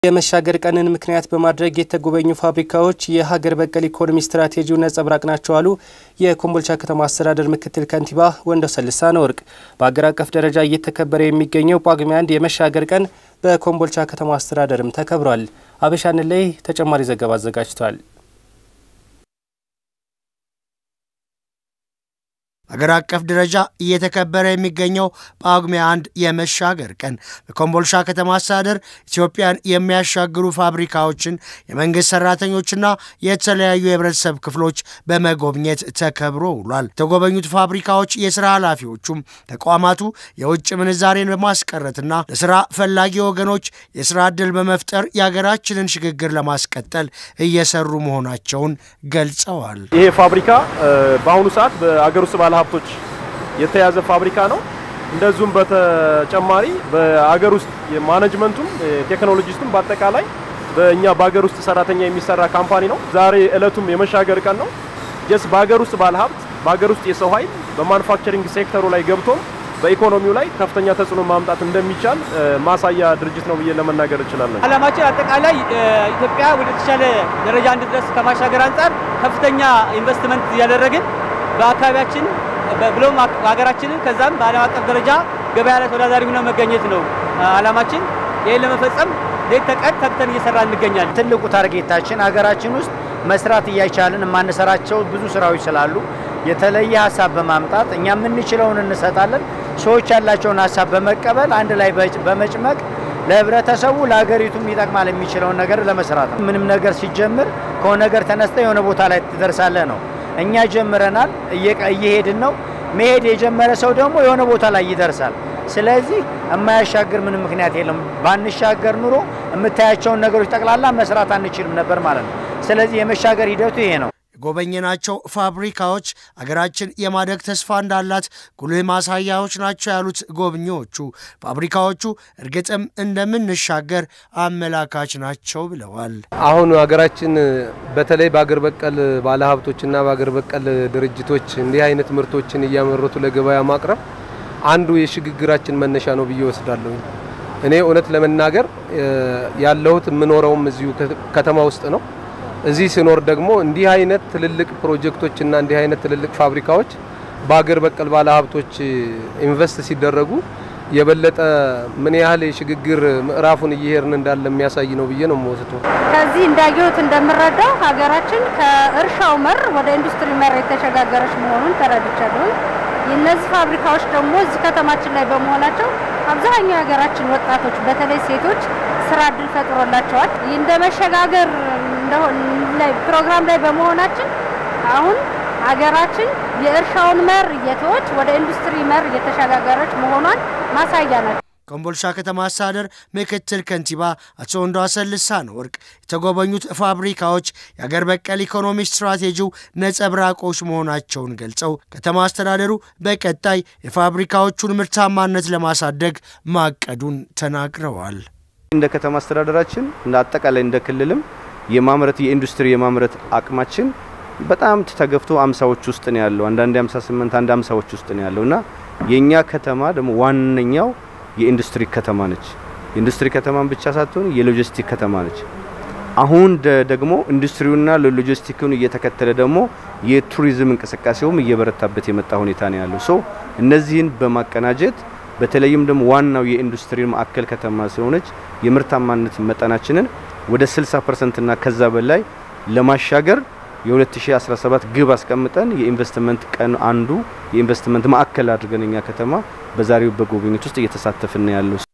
የመሻገር ቀንን ምክንያት በማድረግ የተጎበኙ ፋብሪካዎች የሀገር በቀል ኢኮኖሚ ስትራቴጂው ነጸብራቅ ናቸው አሉ የኮምቦልቻ ከተማ አስተዳደር ምክትል ከንቲባ ወንደሰን ልሳነ ወርቅ። በሀገር አቀፍ ደረጃ እየተከበረ የሚገኘው ጳጉሜ አንድ የመሻገር ቀን በኮምቦልቻ ከተማ አስተዳደርም ተከብሯል። አበሻን ላይ ተጨማሪ ዘገባ አዘጋጅቷል። አገር አቀፍ ደረጃ እየተከበረ የሚገኘው ጳጉሜ አንድ የመሻገር ቀን በኮምቦልቻ ከተማ አስተዳደር ኢትዮጵያን የሚያሻግሩ ፋብሪካዎችን የመንግስት ሰራተኞችና የተለያዩ የህብረተሰብ ክፍሎች በመጎብኘት ተከብሮ ውሏል። የተጎበኙት ፋብሪካዎች የስራ ኃላፊዎቹም ተቋማቱ የውጭ ምንዛሬን በማስቀረትና ለስራ ፈላጊ ወገኖች የስራ ዕድል በመፍጠር የሀገራችንን ሽግግር ለማስቀጠል እየሰሩ መሆናቸውን ገልጸዋል። ይሄ ፋብሪካ በአሁኑ ሰዓት በአገር ውስጥ ባለ ሀብቶች የተያዘ ፋብሪካ ነው። እንደዚሁም በተጨማሪ በአገር ውስጥ የማኔጅመንቱም ቴክኖሎጂስቱም በአጠቃላይ በእኛ በአገር ውስጥ ሰራተኛ የሚሰራ ካምፓኒ ነው። ዛሬ እለቱም የመሻገር ቀን ነው። ጀስ በአገር ውስጥ ባለ ሀብት በአገር ውስጥ የሰው ኃይል በማኑፋክቸሪንግ ሴክተሩ ላይ ገብቶም በኢኮኖሚው ላይ ከፍተኛ ተጽዕኖ ማምጣት እንደሚቻል ማሳያ ድርጅት ነው ብዬ ለመናገር እችላለሁ። ዓላማችን አጠቃላይ ኢትዮጵያ ወደ ተሻለ ደረጃ እንድትደርስ ከማሻገር አንጻር ከፍተኛ ኢንቨስትመንት እያደረግን በአካባቢያችን ብሎም ሀገራችንን ከዛም በዓለም አቀፍ ደረጃ ገበያ ላይ ተወዳዳሪ ሆነን መገኘት ነው ዓላማችን። ይህን ለመፈጸም ሌት ተቀን ተግተን እየሰራ እንገኛለን። ትልቁ ታርጌታችን ሀገራችን ውስጥ መስራት እያቻልን የማንሰራቸው ብዙ ስራዎች ስላሉ የተለየ ሀሳብ በማምጣት እኛ የምንችለውን እንሰጣለን። ሰዎች ያላቸውን ሀሳብ በመቀበል አንድ ላይ በመጭመቅ ለህብረተሰቡ ለሀገሪቱም ይጠቅማል የሚችለውን ነገር ለመስራት ነው። ምንም ነገር ሲጀምር ከሆነ ነገር ተነስተ የሆነ ቦታ ላይ ትደርሳለህ ነው። እኛ ጀምረናል፣ እየሄድን ነው። መሄድ የጀመረ ሰው ደግሞ የሆነ ቦታ ላይ ይደርሳል። ስለዚህ የማያሻግር ምንም ምክንያት የለም። ባንሻገር ኑሮ የምታያቸውን ነገሮች ጠቅላላ መስራት አንችልም ነበር ማለት ነው። ስለዚህ የመሻገር ሂደቱ ይሄ ነው። የጎበኘናቸው ፋብሪካዎች አገራችን የማደግ ተስፋ እንዳላት ጉልህ ማሳያዎች ናቸው ያሉት ጎብኚዎቹ ፋብሪካዎቹ እርግጥም እንደምንሻገር አመላካች ናቸው ብለዋል። አሁን ሀገራችን በተለይ በአገር በቀል ባለሀብቶችና በአገር በቀል ድርጅቶች እንዲህ አይነት ምርቶችን እያመረቱ ለገበያ ማቅረብ አንዱ የሽግግራችን መነሻ ነው ብዬ ወስዳለሁ። እኔ እውነት ለመናገር ያለሁት የምኖረውም እዚሁ ከተማ ውስጥ ነው። እዚህ ስኖር ደግሞ እንዲህ አይነት ትልልቅ ፕሮጀክቶችና እንዲህ አይነት ትልልቅ ፋብሪካዎች በአገር በቀል ባለሀብቶች ኢንቨስት ሲደረጉ የበለጠ ምን ያህል የሽግግር ምዕራፉን እየሄድን እንዳለ የሚያሳይ ነው ብዬ ነው የምወስደው። ከዚህ እንዳየሁት እንደምረዳው ሀገራችን ከእርሻው መር ወደ ኢንዱስትሪ መር የተሸጋገረች መሆኑን ተረድቻለሁ። እነዚህ ፋብሪካዎች ደግሞ እዚህ ከተማችን ላይ በመሆናቸው አብዛኛው የሀገራችን ወጣቶች በተለይ ሴቶች ስራ እድል ፈጥሮላቸዋል። እንደ መሸጋገር ላይ ፕሮግራም ላይ በመሆናችን አሁን ሀገራችን የእርሻውን መር እየተወች ወደ ኢንዱስትሪ መር እየተሸጋገረች መሆኗን ማሳያ ናቸው። ኮምቦልቻ ከተማ አስተዳደር ምክትል ከንቲባ አቶ ወንድወሰን ልሳነ ወርቅ የተጎበኙት ፋብሪካዎች የአገር በቀል ኢኮኖሚ ስትራቴጂው ነጸብራቆች መሆናቸውን ገልጸው ከተማ አስተዳደሩ በቀጣይ የፋብሪካዎቹን ምርታማነት ለማሳደግ ማቀዱን ተናግረዋል። እንደ ከተማ አስተዳደራችን እንደ አጠቃላይ እንደ ክልልም የማምረት የኢንዱስትሪ የማምረት አቅማችን በጣም ተገፍቶ አምሳዎች ውስጥ ነው ያለው። አንዳንድ 58 አንድ አምሳዎች ውስጥ ነው ያለው እና የኛ ከተማ ደግሞ ዋነኛው የኢንዱስትሪ ከተማ ነች። የኢንዱስትሪ ከተማን ብቻ ሳትሆን የሎጂስቲክ ከተማ ነች። አሁን ደግሞ ኢንዱስትሪውና ሎጂስቲኩን እየተከተለ ደግሞ የቱሪዝም እንቅስቃሴውም እየበረታበት የመጣ ሁኔታ ነው ያለው። ሶ እነዚህን በማቀናጀት በተለይም ደግሞ ዋናው የኢንዱስትሪ ማዕከል ከተማ ስለሆነች የምርታማነት መጠናችንን ወደ 60% እና ከዛ በላይ ለማሻገር የ2017 ግብ አስቀምጠን የኢንቨስትመንት ቀን አንዱ የኢንቨስትመንት ማዕከል አድርገን እኛ ከተማ በዛሬው በጉብኝት ውስጥ እየተሳተፍን ያለው